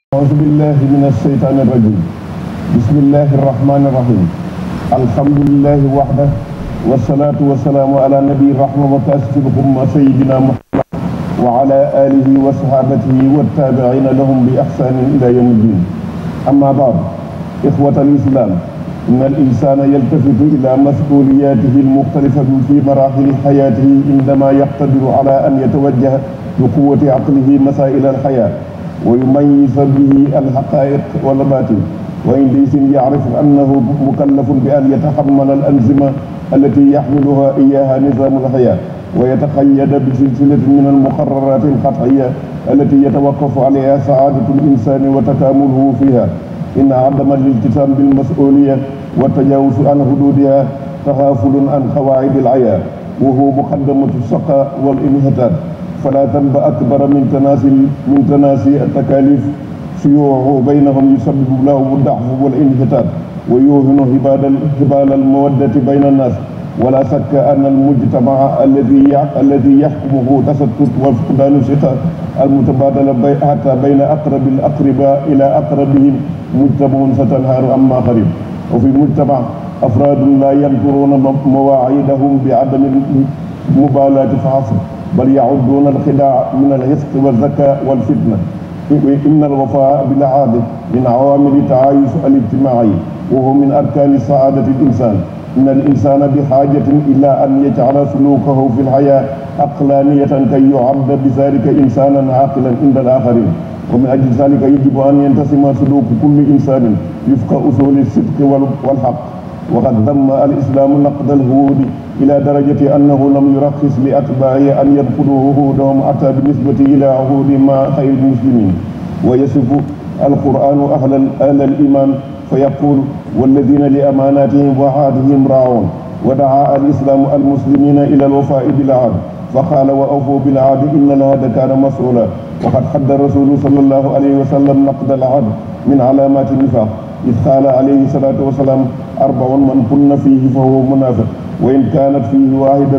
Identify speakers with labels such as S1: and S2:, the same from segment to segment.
S1: أعوذ بالله من الشيطان الرجيم بسم الله الرحمن الرحيم الحمد لله وحده والصلاة والسلام على نبي الرحمة وكاشف الأمة سيدنا محمد وعلى آله وصحابته والتابعين لهم بإحسان إلى يوم الدين أما بعد إخوة الإسلام إن الإنسان يلتفت إلى مسؤولياته المختلفة في مراحل حياته عندما يقتدر على أن يتوجه بقوة عقله مسائل الحياة ويميز به الحقائق والباطل وعندئذ يعرف أنه مكلف بأن يتحمل الأنظمة التي يحملها إياها نظام الحياة ويتقيد بسلسلة من المقررات القطعية التي يتوقف عليها سعادة الإنسان وتكامله فيها إن عدم الالتزام بالمسؤولية والتجاوز عن حدودها تغافل عن قواعد الحياة وهو مقدمة الشقاء والانحطاط فلا ذنب أكبر من تناسي من تناسي التكاليف شيوعه بينهم يسبب لهم الضعف والانحطاط ويوهن هبال هبال المودة بين الناس ولا شك أن المجتمع الذي الذي يحكمه تستت وفقدان الثقة المتبادلة بي حتى بين أقرب الأقرباء إلى أقربهم مجتمع ستنهار عما قريب وفي المجتمع أفراد لا ينكرون مواعيدهم بعدم المبالاة فحسب بل يعدون الخداع من الحسق والذكاء والفتنة إن الوفاء بالعهد من عوامل التعايش الاجتماعي وهو من أركان سعادة الإنسان إن الإنسان بحاجة إلى أن يجعل سلوكه في الحياة عقلانية كي يعد بذلك إنسانا عاقلا عند الآخرين ومن أجل ذلك يجب أن ينتسم سلوك كل إنسان وفق أصول الصدق والحق وقد ذم الإسلام نقد الهود إلى درجة أنه لم يرخص لأتباعه أن يدخلوا عهودهم حتى بالنسبة إلى عهود مع خير المسلمين ويصف القرآن أهل أهل الإيمان فيقول والذين لأماناتهم وعهدهم راعون ودعا الإسلام المسلمين إلى الوفاء بالعهد فقال وأوفوا بالعهد إن العهد كان مسؤولا وقد حد الرسول صلى الله عليه وسلم نقد العهد من علامات النفاق إذ قال عليه الصلاة والسلام أربع من كن فيه فهو منافق وإن كانت فيه واحدة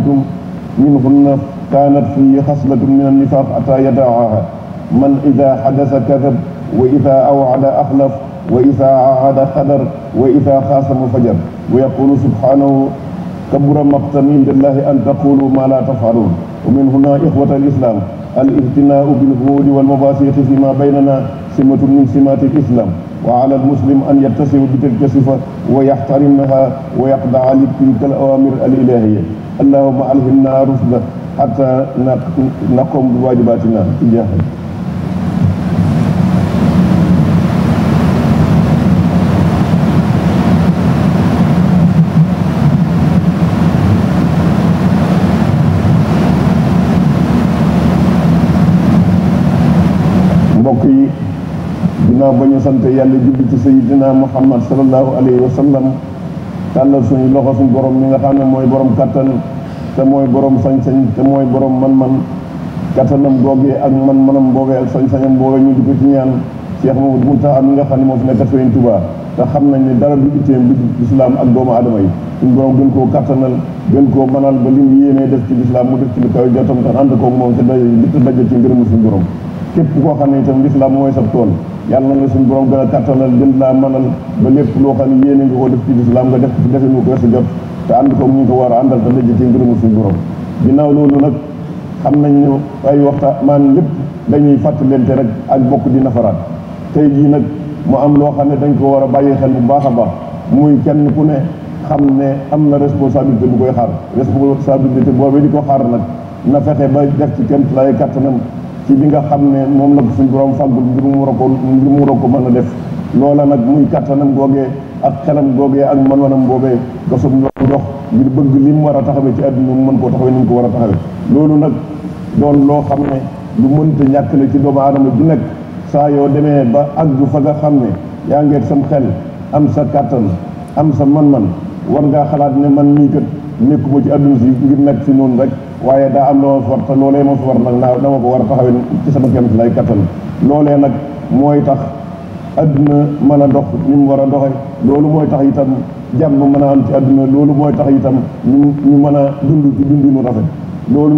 S1: منهن كانت فيه خصلة من النفاق حتى يدعها من إذا حدث كذب وإذا أوعد أخلف وإذا عاهد خدر وإذا خاصم فجر ويقول سبحانه كبر مقتا عند الله أن تقولوا ما لا تفعلون ومن هنا إخوة الإسلام الاهتناء بالهود والمباسيط فيما بيننا سمة من سمات الإسلام وعلى المسلم أن يتصف بتلك الصفة ويحترمها ويخضع لتلك الأوامر الإلهية اللهم ألهمنا رشدا حتى نقوم بواجباتنا تجاهه mbokk yi ginnaaw ba ñu sant yàlla julli ci sayyidina muhammad sallallahu alayhi wa sallam tàllal suñu loxo suñu borom mi nga xam ne mooy borom kattan te mooy borom sañ-sañ te mooy borom man-man kattanam googee ak man-manam boogee ak sañ-sañam boogee ñu di ko ci ñaan Cheikh Mamadou Mountakha mi nga xam ne moo fi nekk Sëriñ Tuubaa te xam nañ ne dara du itteem bi lislaam ak doomu aadama yi suñu borom gën koo kattanal gën koo manal ba li mu yéenee def ci lislaam mu def ci lu kaw jotam te ànd koog moom te daje te daje ci ngërëmu suñu borom képp koo xam ne itam lislaam mooy sa tool yàlla na suñu borom gën a kattanal gën laa mënal ba lépp loo xam ne yéene nga ko def ci lislaam nga def ci defe nu ko sa jot te ànd ko ñu ko war a àndal te daje ci ngërëmu suñu borom ginnaaw loolu nag xam nañ ne ay waxtaan maan lépp dañuy fàttalente rek ak bokk di nafaraat tey jii nag mu am loo xam ne dañ ko war a bàyyi xel bu baax a baax muy kenn ku ne xam ne am na responsabilité bu koy xaar responsabilité boobu di ko xaar nag na fexe ba def ci kenn lay kattanam ci bi nga xam ne moom la ko suñu borom fàggul ngir mu war a ko ngir mu war a ko mën a def loola nag muy kattanam googee ak xelam googee ak man-manam boobee nga soog ñoo jox ngir bëgg li mu war a taxawee ci àdduna mu mën koo taxawee ni mu ko war a taxawee loolu nag doon loo xam ne lu mënta ñàkk la ci doomu aadama du nekk saa yoo demee ba àgg fa nga xam ne yaa ngeeg sam xel am sa kattan am sa man-man war ngaa xalaat ne man nii kat nekkuma ci àdduna si ngir nekk fi noonu rek waaye daa am loo ma fi war te loolee ma fi war nag naa dama ko war a taxawee ci sama kéem lay kattan loolee nag mooy tax adduna mën a dox ni mu war a doxe loolu mooy tax itam jàmm mën a am ci adduna loolu mooy tax itam ñu ñu mën a dund ci dundinu rafet loolu nag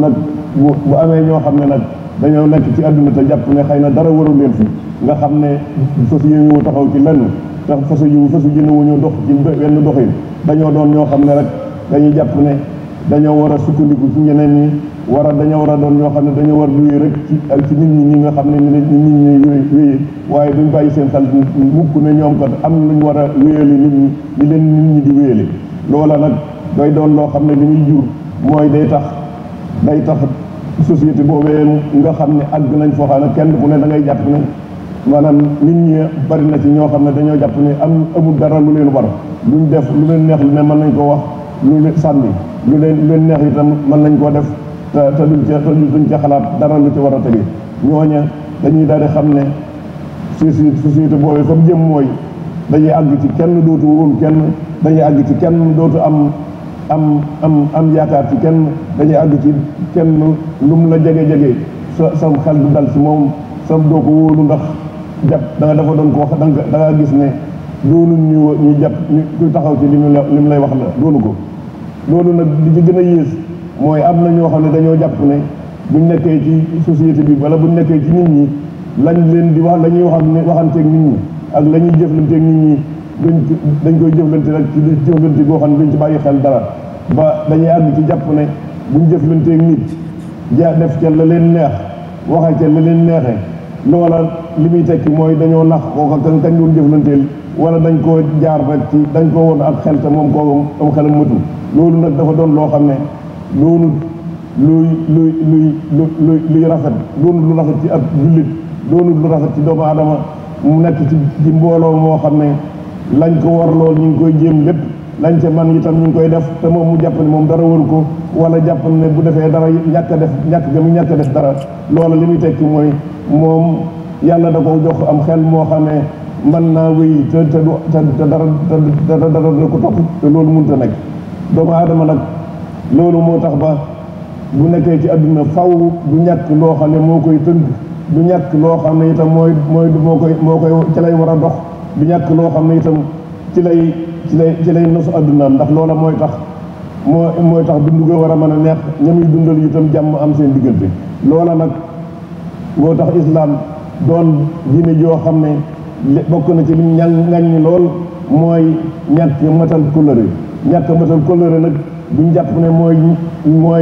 S1: bu bu amee ñoo xam ne nag dañoo nekk ci àdduna te jàpp ne xëy na dara waru leen fi nga xam ne fas yéene wu taxaw ci lenn te fasu jiwu fasu jëne wu ñu dox ci wenn doxin dañoo doon ñoo xam ne rek dañuy jàpp ne dañoo war a sukkandiku ci ñeneen ñi war a dañoo war a doon ñoo xam ne dañoo war a wéy rek ci ak ci nit ñi ñi nga xam ne ni nit ñi ñuy wéyee waaye duñ bàyyi seen xel mukk ne ñoom kat am luñ war a wéyale nit ñi li leen nit ñi di wéyale loola nag doy doon loo xam ne li muy jur mooy day tax day tax société boobee nga xam ne àgg nañ foo xam ne kenn ku ne da ngay jàpp ne maanaam nit ñi bari na ci ñoo xam ne dañoo jàpp ne am amul dara lu leen war luñ def lu leen neex lu ne mën nañ ko wax lu leen sànni lu leen lu leen neex itam mën nañ koo def te te duñ ca te duñ ca xalaat dara lu ci war a tege ñooña dañuy daal di xam ne société société boobu fa mu jëm mooy dañuy àgg ci kenn dootu wóolu kenn dañuy àgg ci kenn dootu am am am am yaakaar ci kenn dañuy àgg ci kenn lu mu la jege jege sa sam xel du dal ci moom sam doo ko wóolu ndax jàpp da nga dafa doon ko wax da nga da nga gis ne doonu ñu ñu jàpp ñu kuy taxaw ci li mu la li mu lay wax la doonu ko loolu nag li ci gën a yées mooy am na ñoo xam ne dañoo jàpp ne buñ nekkee ci société bi wala buñ nekkee ci nit ñi lañ leen di wax la ñuy wax ne waxanteeg nit ñi ak la ñuy jëflanteeg nit ñi duñ dañ koy jëflante rek ci jëflante boo xam ne duñ ci bàyyi xel dara ba dañuy àgg ci jàpp ne buñ jëflanteeg nit ja def ca la leen neex waxe ca la leen neexee loola li muy tekki mooy dañoo nax kooka kan kañ doon jëflanteel wala dañ koo jaar rek ci dañ ko woon ak xel te moom kooku am xelam matu loolu nag dafa doon loo xam ne loolu luy luy luy luy luy rafet doonul lu rafet ci ab jullit doonul lu rafet ci doomu aadama mu nekk ci ci mbooloo moo xam ne lañ ko war lool ñu ngi koy jéem lépp lañ ca man itam ñu ngi koy def te moom mu jàpp ne moom dara waru ko wala jàpp ne bu defee dara ñàkk a def ñàkk ga mu ñàkk a def dara loola li muy tekki mooy moom yàlla da ko jox am xel moo xam ne mën naa wéy te te du te te dara te dara da ko topp te loolu mënut a nekk doomu aadama nag loolu moo tax ba bu nekkee ci àdduna faw du ñàkk loo xam ne moo koy tënk du ñàkk loo xam ne itam mooy mooy moo koy moo koy ci lay war a dox du ñàkk loo xam ne itam ci lay ci lay ci lay nosu àddunaam ndax loola mooy tax moo mooy tax dundu ga war a mën a neex ñamuy dundal itam jàmm am seen diggante loola nag moo tax islaam doon diine joo xam ne bokk na ci lim ñan ngañ lool mooy ñàkk matal kóllëre ñàkk matal kóllëre nag duñ jàpp ne mooy mooy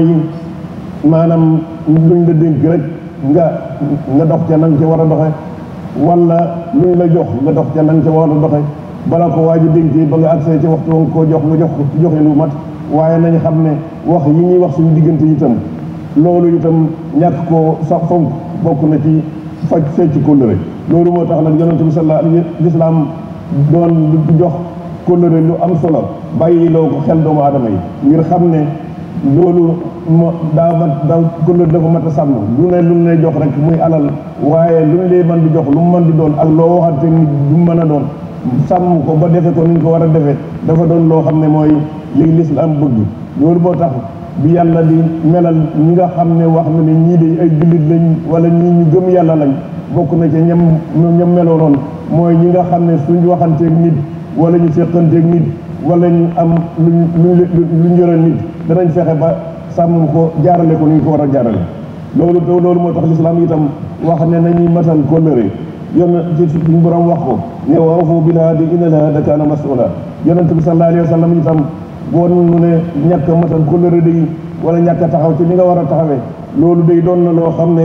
S1: maanaam luñ la dénk rek nga nga dox ca nang ca war a doxe wala luñ la jox nga dox ca nang ca war a doxe bala ko waa ji dénkee ba nga accès ci waxtu nga koo jox nga jox ko joxe lu mat waaye nañ xam ne wax yi ñuy wax suñu diggante itam loolu itam ñàkk koo sax fonk bokk na ci faj fecc kóllëre loolu moo tax nag yonente bi sallallahu alayhi lislaam doon jox kóllëre lu am solo bàyyi loo ko xel doomu aadama yi ngir xam ne loolu mo daa mat daa kóllëre dafa mat a sàmm lu ne lu mu lay jox rek muy alal waaye lu ñu lay mën di jox lu mu mën di doon ak loo waxante nit du mën a doon sàmm ko ba defe ko ni ñu ko war a defee dafa doon loo xam ne mooy li lislaam bëgg loolu moo tax bi yàlla di melal ñi nga xam ne wax na ne ñii de ay jullit lañ wala ñii ñu gëm yàlla lañ bokk na ci ñam ñam meloonoon mooy ñi nga xam ne suñ waxanteeg nit wala ñu seqanteeg nit wala ñu am luñ luñ luñ yore nit danañ fexe ba sàmm ko jaarale ko ni ñu ko war a jaarale loolu loolu moo tax lislaam itam wax ne nañuy matal kóllëre yon ci suñu borom wax ko ne wa awfu bil ahdi innal ahda kaana mas'uula yonent bi sallallahu alayhi wa sallam itam boo nu ne ñàkk a matal kóllëre day wala ñàkk a taxaw ci ni nga war a taxawee loolu day doon na loo xam ne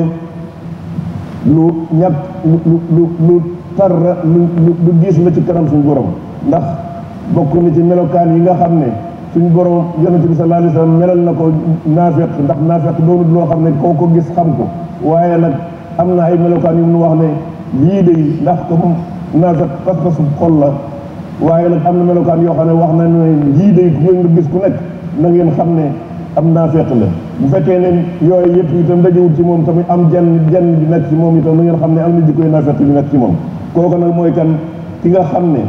S1: lu ñàkk lu lu lu tar lu lu diis la ci kanam suñu borom ndax bokk na ci melokaan yi nga xam ne suñu borom yonent bi sallallahu alayhi wa sallam melal na ko naafeq ndax naafeq doonul loo xam ne koo ko gis xam ko waaye nag am na ay melokaan yu mu wax ne lii de ndax comme naafeq pas-pasu xol la waaye nag am na melokaan yoo xam ne wax na ne lii de ku nga gis ku nekk na ngeen xam ne am naafeq la bu fekkee ne yooyu yëpp itam dajewul ci moom tamit am jenn jenn bi nekk ci moom itam na ngeen xam ne am na jikkoy naafeq bi nekk ci moom kooku nag mooy kan ki nga xam ne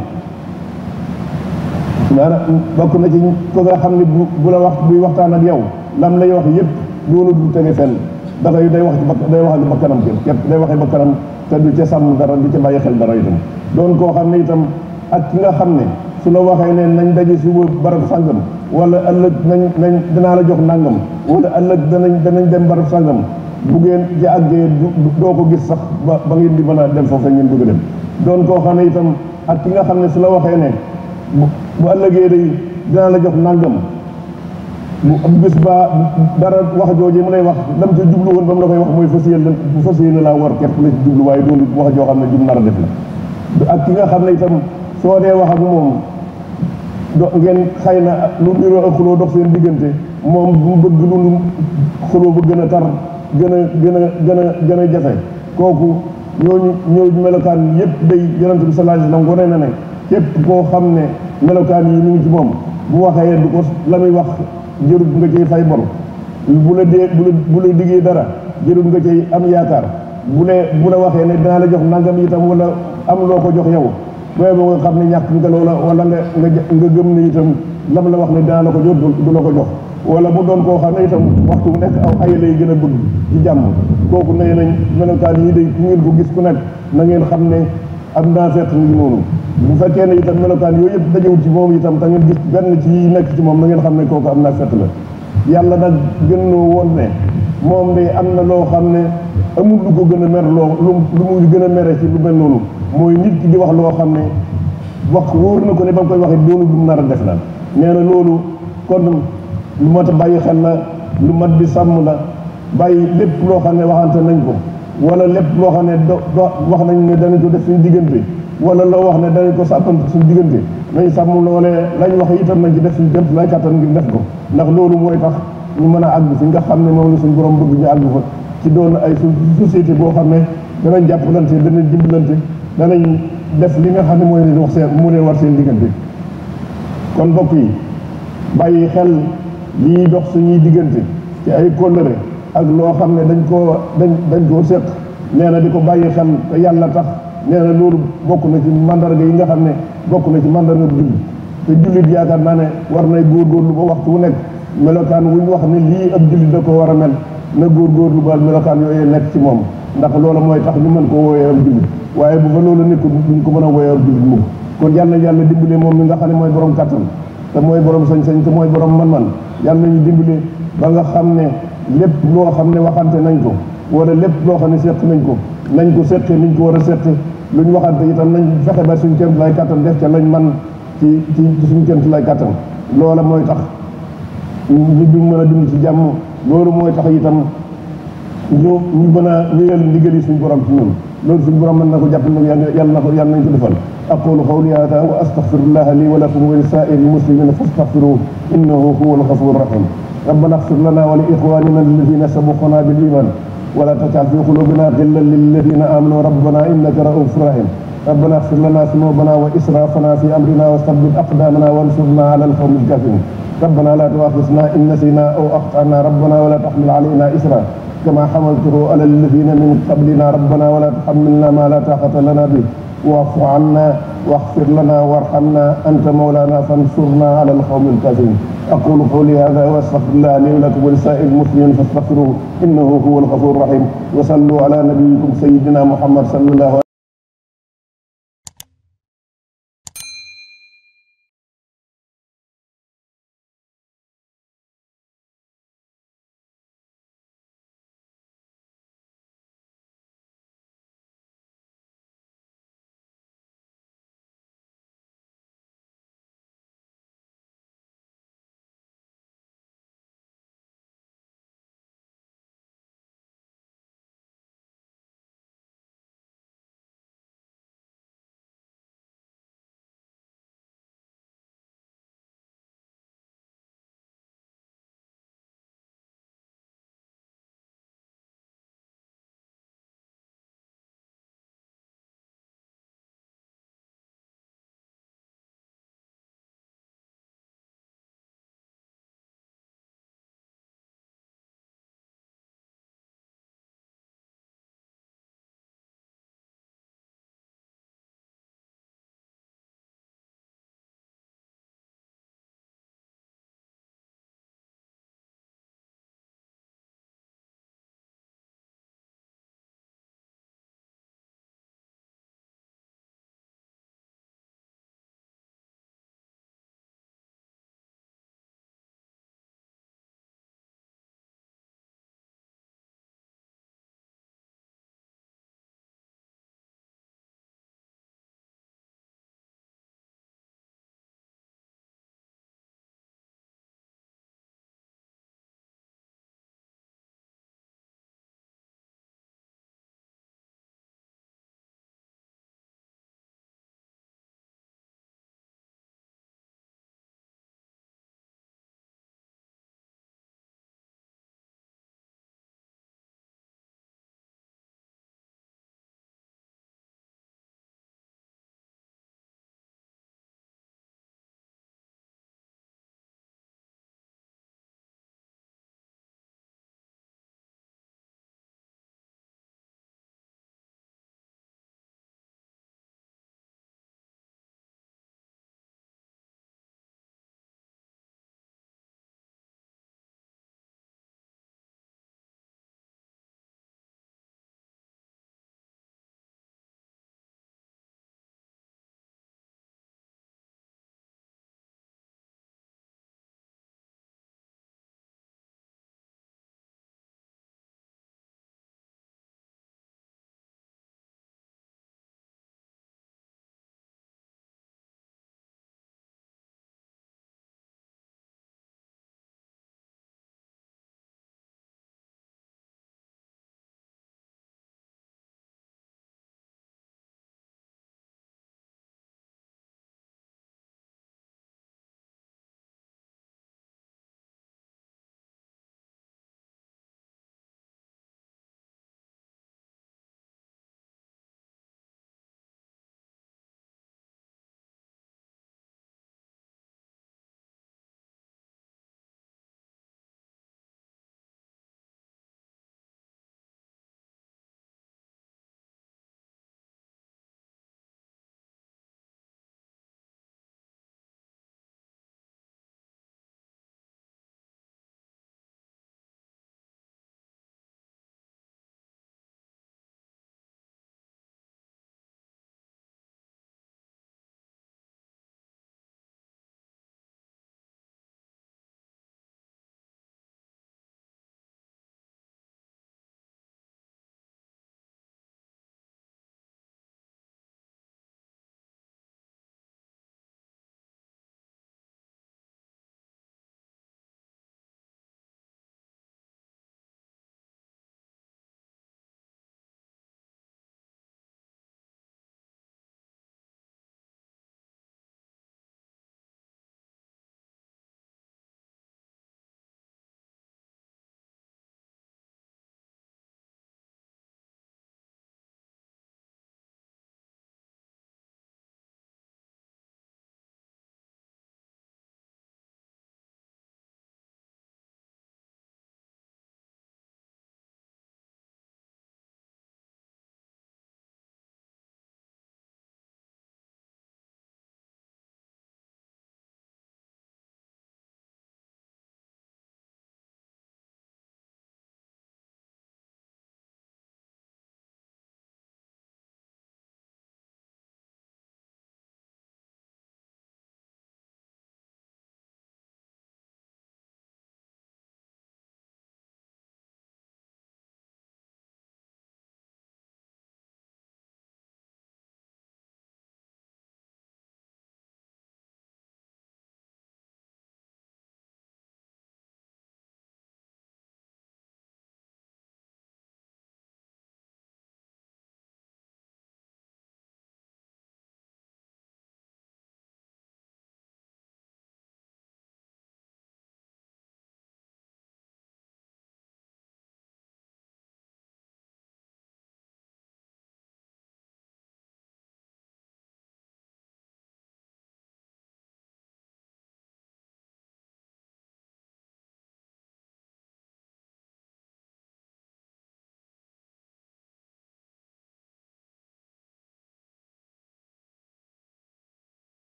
S1: maanaam bokk na ci ko nga xam ne bu bu la wax buy waxtaan ak yow lam lay wax yëpp doonu du tege fenn dafay day wax ci ba day wax ak bakkanam képp day waxee bakkanam te du ca sàmm dara du ca bàyyi xel dara itam doon koo xam ne itam ak ki nga xam ne su la waxee ne nañ daje suba barab sàngam wala ëllëg nañ nañ danaa la jox nangam wala ëllëg danañ danañ dem barab sangam bu ngeen ci àggee doo ko gis sax ba ba ngeen di mën a dem foofu ngeen bëgg a dem doon koo xam ne itam ak ki nga xam ne su la waxee ne bu bu ëllëgee day dinaa la jox nangam bu bis ba dara wax jooje mu lay wax lam ca jublu woon ba mu la koy wax mooy fas yéene bu fas yéene laa war képp la ci jublu waaye doonu wax joo xam ne jub nar a def la ak ki nga xam ne itam soo dee wax ak moom do ngeen xëy na lu niroo ak xuloo dox seen diggante moom bu bëgg lu xuloo ba gën a tar gën a gën a gën a gën a jafe kooku ñooñu ñooñu melokaan yëpp day yonent bi sallallahu alayhi wasallam wane na ne képp koo xam ne melokaan yi ñu ngi ci moom bu waxee du ko la muy wax jërut nga cay fay bor bu la dee bu la bu la diggee dara jërut nga cay am yaakaar bu le bu la waxee ne dinaa la jox nangam itam wala am loo ko jox yow booy boo nga xam ne ñàkk nga loola wala nga nga nga gëm ne itam lam la wax ne dinaa la ko jox du la ko jox wala bu doon koo xam ne itam waxtu bu nekk aw ay lay gën a bëgg ci jàmm kooku nee nañ melokaan yi day ku ngeen ko gis ku nekk na ngeen xam ne am naa fekk ngi noonu bu fekkee ne itam melokaan yooyu yëpp dajewul ci moom itam te ngeen gis benn ci yi nekk ci moom na ngeen xam ne kooku am naa fekk la yàlla nag gën noo woon ne moom day am na loo xam ne amul lu ko gën a mer loo lu lu muy gën a mere ci lu mel noonu mooy nit ki di wax loo xam ne wax wóor na ko ne ba mu koy waxee doonu lu nar a def la nee na loolu kon lu mat a bàyyi xel la lu mat di sàmm la bàyyi lépp loo xam ne waxante nañ ko wala lépp loo xam ne do do wax nañ ne danañ ko def suñu diggante wala loo wax ne danañ ko sàppante suñu diggante nañ sàmm loolee lañ wax itam nañ ci def suñu jëm lay kattan ngir def ko ndax loolu mooy tax ñu mën a àgg fi nga xam ne moom la suñu borom bëgg ñu àgg fa ci doon ay société boo xam ne danañ jàppalante danañ dimbalante danañ def li nga xam ne mooy leen wax seen mu leen war seen diggante kon mbokk yi bàyyi xel lii dox suñuy diggante ci ay kóllëre ak loo xam ne dañ koo dañ dañ koo séq nee na di ko bàyyi xel te yàlla tax nee na loolu bokk na ci mandarga yi nga xam ne bokk na ci mandarga jullit te jullit yaakaar naa ne war nay góorgóorlu ba waxtu wu nekk melokaan wuñ wax ne lii ab jullit da ko war a mel na góorgóorlu ba melokaan yooyu nekk ci moom ndax loola mooy tax ñu mën koo wooyee ab jullit waaye bu fa loolu nekkul duñ ko mën a wooyee ab jullit mukk kon yàlla yàlla dimbale moom mi nga xam ne mooy borom kattan te mooy borom sañ-sañ te mooy borom man-man yàlla nañu dimbale ba nga xam ne lépp loo xam ne waxante nañ ko wala lépp loo xam ne seq nañ ko nañ ko seqee niñ ko war a seqe lu ñu waxante itam nañ fexe ba suñ kémt lay kattan def ca lañ man ci ci suñ kémt lay kattan loola mooy tax ñu du mën a dund ci jàmm loolu mooy tax itam ñu ñu mën a wéyal ndigali suñ borom ci ñun loolu suñ borom mën na ko jàpp nag yàlla na ko yàlla nañ ko defal aqulu qawli hada wa astaghfirullaha li wa lakum wa li sa'iril muslimina fastaghfiruhu innahu huwal ghafurur rahim ربنا اغفر لنا ولإخواننا الذين سبقونا بالإيمان ولا تجعل في قلوبنا غلا للذين آمنوا ربنا إنك رؤوف رحيم ربنا اغفر لنا ذنوبنا وإسرافنا في أمرنا وثبت أقدامنا وانصرنا على القوم الكافرين ربنا لا تؤاخذنا إن نسينا أو أخطأنا ربنا ولا تحمل علينا إسرا كما حملته على الذين من قبلنا ربنا ولا تحملنا ما لا طاقة لنا به واعف عنا واغفر لنا وارحمنا أنت مولانا فانصرنا على القوم الكافرين أقول قولي هذا وأستغفر الله لي ولكم ولسائر المسلمين فاستغفروه إنه هو الغفور الرحيم وصلوا على نبيكم سيدنا محمد صلى الله عليه وسلم